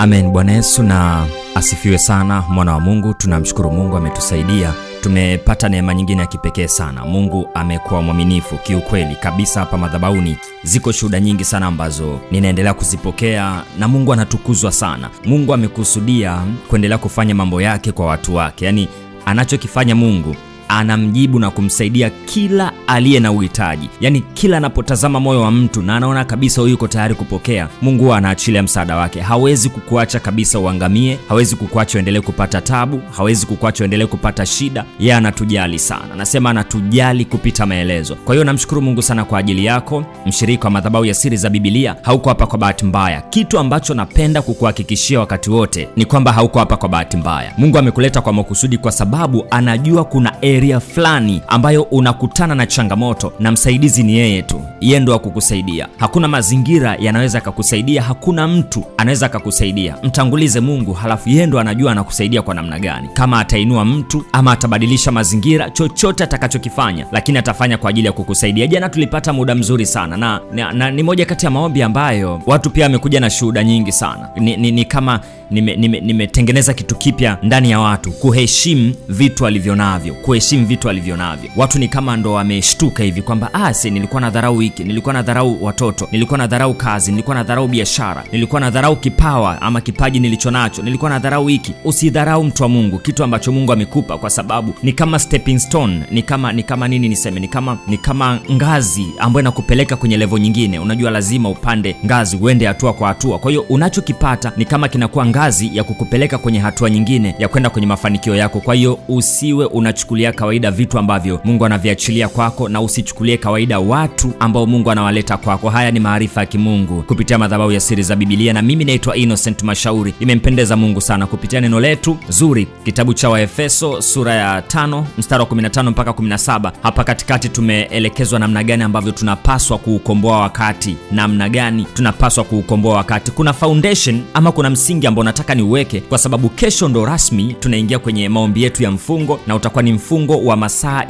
amen bwana yesu na asifiwe sana mwana wa mungu tunamshukuru mungu ametusaidia tumepata neema nyingine ya kipekee sana mungu amekuwa mwaminifu kiukweli kabisa hapa madhabauni ziko shuhuda nyingi sana ambazo ninaendelea kuzipokea na mungu anatukuzwa sana mungu amekusudia kuendelea kufanya mambo yake kwa watu wake yaani anachokifanya mungu anamjibu na kumsaidia kila aliye na uhitaji yaani kila anapotazama moyo wa mtu na anaona kabisa huyu yuko tayari kupokea mungu huwa anaachilia msaada wake hawezi kukuacha kabisa uangamie hawezi kukuacha uendelee kupata tabu hawezi kukuacha uendelee kupata shida yeye anatujali sana nasema anatujali kupita maelezo kwa hiyo namshukuru mungu sana kwa ajili yako mshirika wa madhabahu ya siri za bibilia hauko hapa kwa bahati mbaya kitu ambacho napenda kukuhakikishia wakati wote ni kwamba hauko hapa kwa bahati mbaya mungu amekuleta kwa makusudi kwa sababu anajua kuna area fulani ambayo unakutana na changamoto na msaidizi ni yeye tu yeye ndo akukusaidia hakuna mazingira yanaweza akakusaidia hakuna mtu anaweza akakusaidia mtangulize mungu halafu yeye ndo anajua anakusaidia kwa namna gani kama atainua mtu ama atabadilisha mazingira chochote atakachokifanya lakini atafanya kwa ajili ya kukusaidia jana tulipata muda mzuri sana na, na, na ni moja kati ya maombi ambayo watu pia wamekuja na shuhuda nyingi sana ni, ni, ni kama nimetengeneza nime, nime kitu kipya ndani ya watu kuheshimu vitu alivyo navyo kuheshimu vitu alivyo navyo watu ni kama ndo wameshtuka hivi kwamba ah, si nilikuwa na dharau hiki nilikuwa na dharau watoto nilikuwa na dharau kazi nilikuwa na dharau biashara nilikuwa na dharau kipawa ama kipaji nilicho nacho nilikuwa na dharau hiki usidharau mtu wa mungu kitu ambacho mungu amekupa kwa sababu ni kama stepping stone ni kama ni kama nini niseme ni kama ni kama ngazi ambayo inakupeleka kwenye levo nyingine unajua lazima upande ngazi uende hatua kwa hatua kwa hiyo unachokipata ni kama kinakuwa ngazi ya kukupeleka kwenye hatua nyingine ya kwenda kwenye mafanikio yako kwa hiyo usiwe unachukulia kawaida vitu ambavyo mungu anaviachilia kwako na usichukulie kawaida watu ambao mungu anawaleta kwako haya ni maarifa ya kimungu kupitia madhabahu ya siri za bibilia na mimi naitwa innocent mashauri imempendeza mungu sana kupitia neno letu zuri kitabu cha waefeso sura ya 5 mstari wa 15 mpaka 17 hapa katikati tumeelekezwa namna gani ambavyo tunapaswa kuukomboa wakati namna gani tunapaswa kuukomboa wakati kuna foundation ama kuna msingi ambao nataka niuweke kwa sababu kesho ndo rasmi tunaingia kwenye maombi yetu ya mfungo na utakuwa ni mfungo wa masaa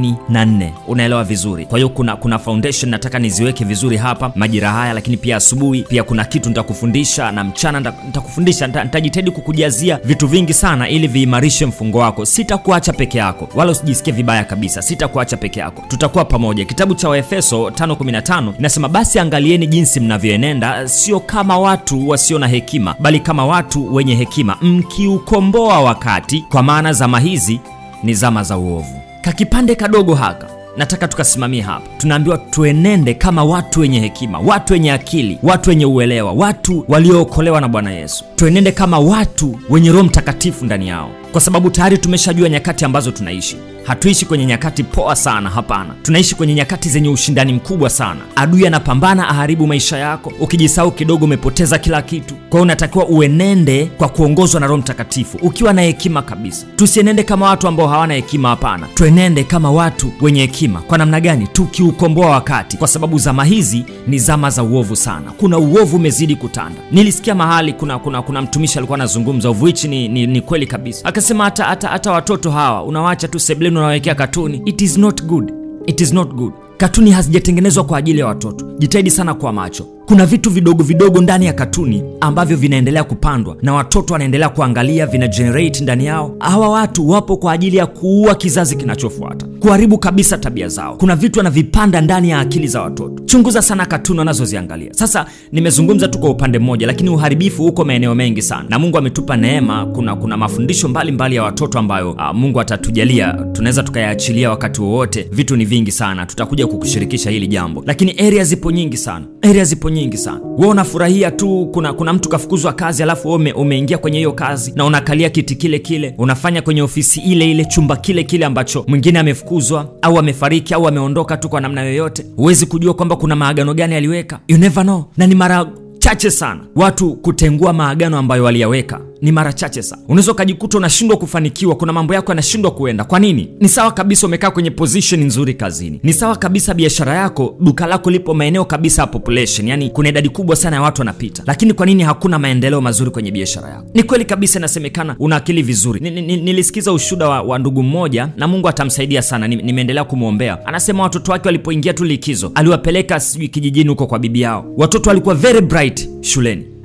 24 unaelewa vizuri kwa hiyo kuna kuna foundation nataka niziweke vizuri hapa majira haya lakini pia asubuhi pia kuna kitu nitakufundisha na mchana nitakufundisha nitajitahidi kukujazia vitu vingi sana ili viimarishe mfungo wako sitakuacha peke yako wala usijisikie vibaya kabisa sitakuacha peke yako tutakuwa pamoja kitabu cha waefeso 515 inasema basi angalieni jinsi mnavyoenenda sio kama watu wasio na hekima bali kama watu wenye hekima mkiukomboa wakati kwa maana zama hizi ni zama za uovu kakipande kadogo haka nataka tukasimamie hapa tunaambiwa tuenende kama watu wenye hekima watu wenye akili watu wenye uelewa watu waliookolewa na bwana yesu tuenende kama watu wenye roho mtakatifu ndani yao kwa sababu tayari tumeshajua nyakati ambazo tunaishi hatuishi kwenye nyakati poa sana hapana tunaishi kwenye nyakati zenye ushindani mkubwa sana adui anapambana aharibu maisha yako ukijisahau kidogo umepoteza kila kitu kwa hiyo unatakiwa uenende kwa kuongozwa na roho mtakatifu ukiwa na hekima kabisa tusienende kama watu ambao hawana hekima hapana tuenende kama watu wenye hekima kwa namna gani tukiukomboa wakati kwa sababu zama hizi ni zama za uovu sana kuna uovu umezidi kutanda nilisikia mahali kuna kuna kuna mtumishi alikuwa anazungumza uvu hichi ni, ni, ni kweli kabisa akasema hata hata hata watoto hawa unawacha tu sebleni unawawekea katuni it is not good it is not good katuni hazijatengenezwa kwa ajili ya watoto jitahidi sana kwa macho kuna vitu vidogo vidogo ndani ya katuni ambavyo vinaendelea kupandwa na watoto wanaendelea kuangalia vina generate ndani yao hawa watu wapo kwa ajili ya kuua kizazi kinachofuata kuharibu kabisa tabia zao kuna vitu wanavipanda ndani ya akili za watoto chunguza sana katuni wanazoziangalia sasa nimezungumza tu kwa upande mmoja lakini uharibifu huko maeneo mengi sana na mungu ametupa neema kuna kuna mafundisho mbalimbali mbali ya watoto ambayo uh, mungu atatujalia tunaweza tukayaachilia wakati wowote vitu ni vingi sana tutakuja kukushirikisha hili jambo lakini area zipo nyingi sana area zipo nyingi sana we unafurahia tu kuna kuna mtu kafukuzwa kazi alafu ume, umeingia kwenye hiyo kazi na unakalia kiti kile kile unafanya kwenye ofisi ile ile chumba kile kile ambacho mwingine amefukuzwa au amefariki au ameondoka tu kwa namna yoyote huwezi kujua kwamba kuna maagano gani aliweka you never know na ni mara chache sana watu kutengua maagano ambayo waliyaweka ni mara chache sana unaweza ukajikuta unashindwa kufanikiwa kuna mambo yako yanashindwa kuenda kwa nini ni sawa kabisa umekaa kwenye position nzuri kazini ni sawa kabisa biashara yako duka lako lipo maeneo kabisa ya population yani kuna idadi kubwa sana ya watu wanapita lakini kwa nini hakuna maendeleo mazuri kwenye biashara yako ni kweli kabisa inasemekana una akili vizuri ni, ni, ni, nilisikiza ushuda wa, wa ndugu mmoja na mungu atamsaidia sana nimeendelea ni kumwombea anasema watoto wake walipoingia tu likizo aliwapeleka sijui kijijini huko kwa bibi yao watoto walikuwa very bright shuleni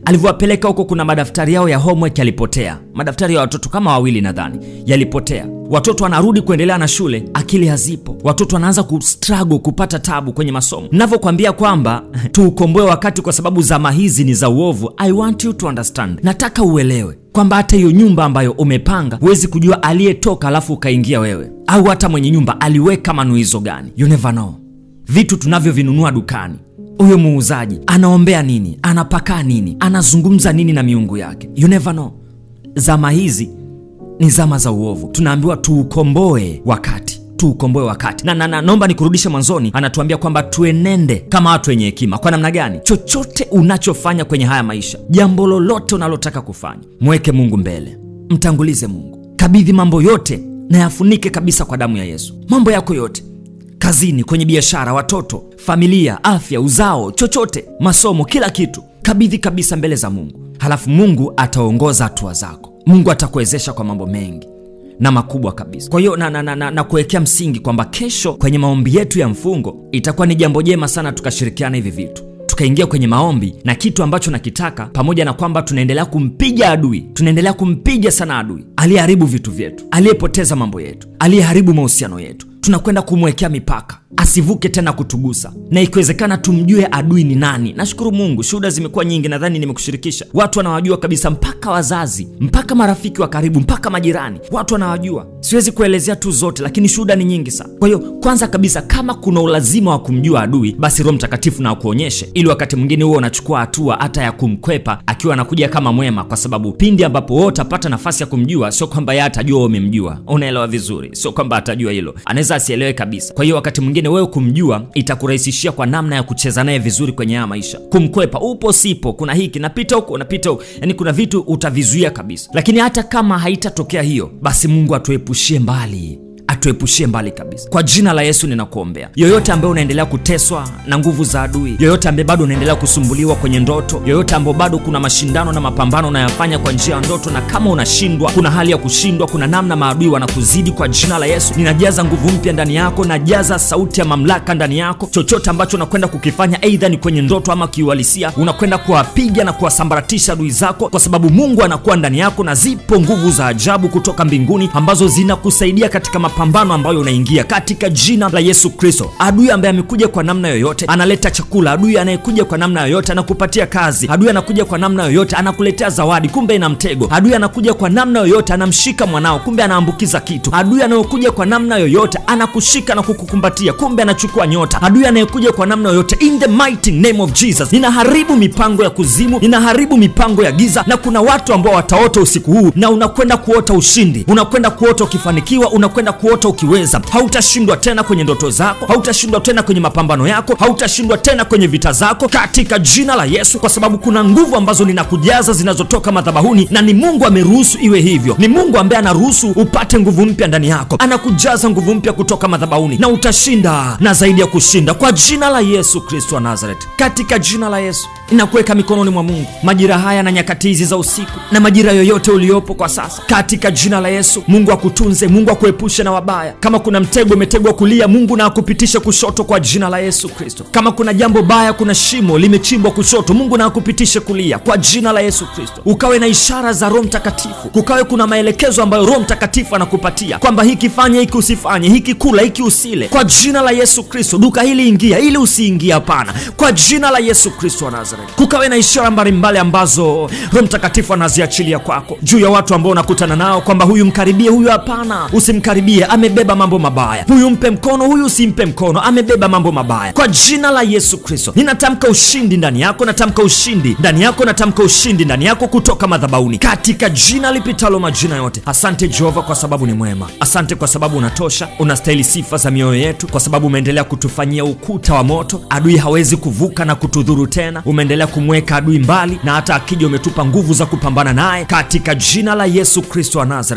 alivyowapeleka huko kuna madaftari yao ya homework yalipotea madaftari ya watoto kama wawili nadhani yalipotea watoto wanarudi kuendelea na shule akili hazipo watoto wanaanza kustruggle kupata tabu kwenye masomo navyokwambia kwamba tuukomboe wakati kwa sababu zama hizi ni za uovu i want you to understand nataka uelewe kwamba hata hiyo nyumba ambayo umepanga huwezi kujua aliyetoka alafu ukaingia wewe au hata mwenye nyumba aliweka manuizo gani you never know vitu tunavyovinunua dukani huyo muuzaji anaombea nini anapakaa nini anazungumza nini na miungu yake you never know zama hizi ni zama za uovu tunaambiwa tuukomboe wakati tuukomboe wakati na, na, na naomba nikurudishe mwanzoni anatuambia kwamba tuenende kama watu wenye hekima kwa namna gani chochote unachofanya kwenye haya maisha jambo lolote unalotaka kufanya mweke mungu mbele mtangulize mungu kabidhi mambo yote na yafunike kabisa kwa damu ya yesu mambo yako yote kazini kwenye biashara watoto familia afya uzao chochote masomo kila kitu kabidhi kabisa mbele za mungu halafu mungu ataongoza hatua zako mungu atakuwezesha kwa mambo mengi na makubwa kabisa kwa hiyo na, na, na, na, na kuwekea msingi kwamba kesho kwenye maombi yetu ya mfungo itakuwa ni jambo jema sana tukashirikiana hivi vitu tukaingia kwenye maombi na kitu ambacho nakitaka pamoja na kwamba tunaendelea kumpiga adui tunaendelea kumpiga sana adui aliyeharibu vitu vyetu aliyepoteza mambo yetu aliyeharibu mahusiano yetu tunakwenda kumwekea mipaka asivuke tena kutugusa na ikiwezekana tumjue adui ni nani nashukuru mungu shuhuda zimekuwa nyingi nadhani nimekushirikisha watu wanawajua kabisa mpaka wazazi mpaka marafiki wa karibu mpaka majirani watu wanawajua siwezi kuelezea tu zote lakini shuhuda ni nyingi sana kwa hiyo kwanza kabisa kama kuna ulazima wa kumjua adui basi roho mtakatifu na akuonyeshe ili wakati mwingine huo unachukua hatua hata ya kumkwepa akiwa anakuja kama mwema kwa sababu pindi ambapo wewe utapata nafasi ya kumjua sio kwamba yeye atajua wewe umemjua unaelewa vizuri sio kwamba atajua hilo anaweza asielewe kabisa kwa hiyo wakati mwingine wewe kumjua itakurahisishia kwa namna ya kucheza naye vizuri kwenye haya maisha kumkwepa upo sipo kuna hiki napita huko napita huko yani kuna vitu utavizuia kabisa lakini hata kama haitatokea hiyo basi mungu atuepushie mbali atuepushie mbali kabisa kwa jina la yesu ninakuombea yoyote ambaye unaendelea kuteswa na nguvu za adui yoyote ambaye bado unaendelea kusumbuliwa kwenye ndoto yoyote ambao bado kuna mashindano na mapambano unayafanya kwa njia ya ndoto na kama unashindwa kuna hali ya kushindwa kuna namna maadui wanakuzidi kwa jina la yesu ninajaza nguvu mpya ndani yako najaza sauti ya mamlaka ndani yako chochote ambacho unakwenda kukifanya eidha ni kwenye ndoto ama kiuhalisia unakwenda kuwapiga na kuwasambaratisha adui zako kwa sababu mungu anakuwa ndani yako na zipo nguvu za ajabu kutoka mbinguni ambazo zinakusaidia katika mapambano ambayo unaingia katika jina la yesu kristo adui ambaye amekuja kwa namna yoyote analeta chakula adui anayekuja kwa namna yoyote anakupatia kazi adui anakuja kwa namna yoyote anakuletea zawadi kumbe ina mtego adui anakuja kwa namna yoyote anamshika mwanao kumbe anaambukiza kitu adui anayokuja kwa namna yoyote anakushika na kukukumbatia kumbe anachukua nyota adui anayekuja kwa namna yoyote in the mighty name of jesus ninaharibu mipango ya kuzimu ninaharibu mipango ya giza na kuna watu ambao wataota usiku huu na unakwenda kuota ushindi unakwenda kuota ukifanikiwa unakwenda kuota ukiweza hautashindwa tena kwenye ndoto zako hautashindwa tena kwenye mapambano yako hautashindwa tena kwenye vita zako katika jina la yesu kwa sababu kuna nguvu ambazo ninakujaza zinazotoka madhabahuni na ni mungu ameruhusu iwe hivyo ni mungu ambaye anaruhusu upate nguvu mpya ndani yako anakujaza nguvu mpya kutoka madhabahuni na utashinda na zaidi ya kushinda kwa jina la yesu kristo wa nazaret katika jina la yesu inakuweka mikononi mwa mungu majira haya na nyakati hizi za usiku na majira yoyote uliopo kwa sasa katika jina la yesu mungu akutunze mungu akuepushe na wabaya kama kuna mtego umetegwa kulia mungu na akupitishe kushoto kwa jina la yesu kristo kama kuna jambo baya kuna shimo limechimbwa kushoto mungu na akupitishe kulia kwa jina la yesu kristo ukawe na ishara za roho mtakatifu kukawe kuna maelekezo ambayo roho mtakatifu anakupatia kwamba hiki fanye hiki usifanye hiki kula hiki usile kwa jina la yesu kristo duka hili ingia ili usiingia hapana kwa jina la yesu kristo wa nazaret kukawe na ishara mbalimbali ambazo roho mtakatifu anaziachilia kwako juu ya watu ambao unakutana nao kwamba huyu mkaribie huyu hapana usimkaribie amebeba mambo mabaya huyu mpe mkono huyu usimpe mkono amebeba mambo mabaya kwa jina la yesu kristo ninatamka ushindi ndani yako natamka ushindi ndani yako natamka ushindi ndani yako kutoka madhabauni katika jina lipitalo majina yote asante jehova kwa sababu ni mwema asante kwa sababu unatosha unastahili sifa za mioyo yetu kwa sababu umeendelea kutufanyia ukuta wa moto adui hawezi kuvuka na kutudhuru tena umeendelea kumweka adui mbali na hata akija umetupa nguvu za kupambana naye katika jina la yesu kristo wa nazaret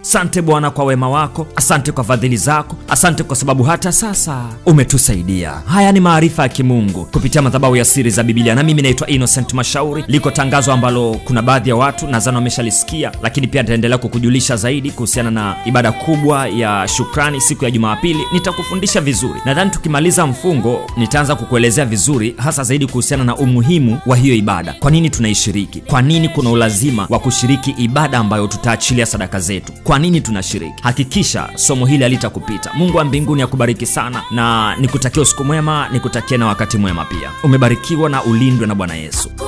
asante bwana kwa wema wako asante kwa fadhili zako asante kwa sababu hata sasa umetusaidia haya ni maarifa ya kimungu kupitia madhabahu ya siri za bibilia na mimi naitwa innocent mashauri liko tangazo ambalo kuna baadhi ya watu nadhani wameshalisikia lakini pia nitaendelea kukujulisha zaidi kuhusiana na ibada kubwa ya shukrani siku ya jumapili nitakufundisha vizuri nadhani tukimaliza mfungo nitaanza kukuelezea vizuri hasa zaidi kuhusiana na umuhimu wa hiyo ibada kwa nini tunaishiriki kwa nini kuna ulazima wa kushiriki ibada ambayo tutaachilia sadaka zetu kwa nini tunashiriki hakikisha somo hili halitakupita mungu wa mbinguni akubariki sana na nikutakia usiku mwema nikutakia na wakati mwema pia umebarikiwa na ulindwe na bwana yesu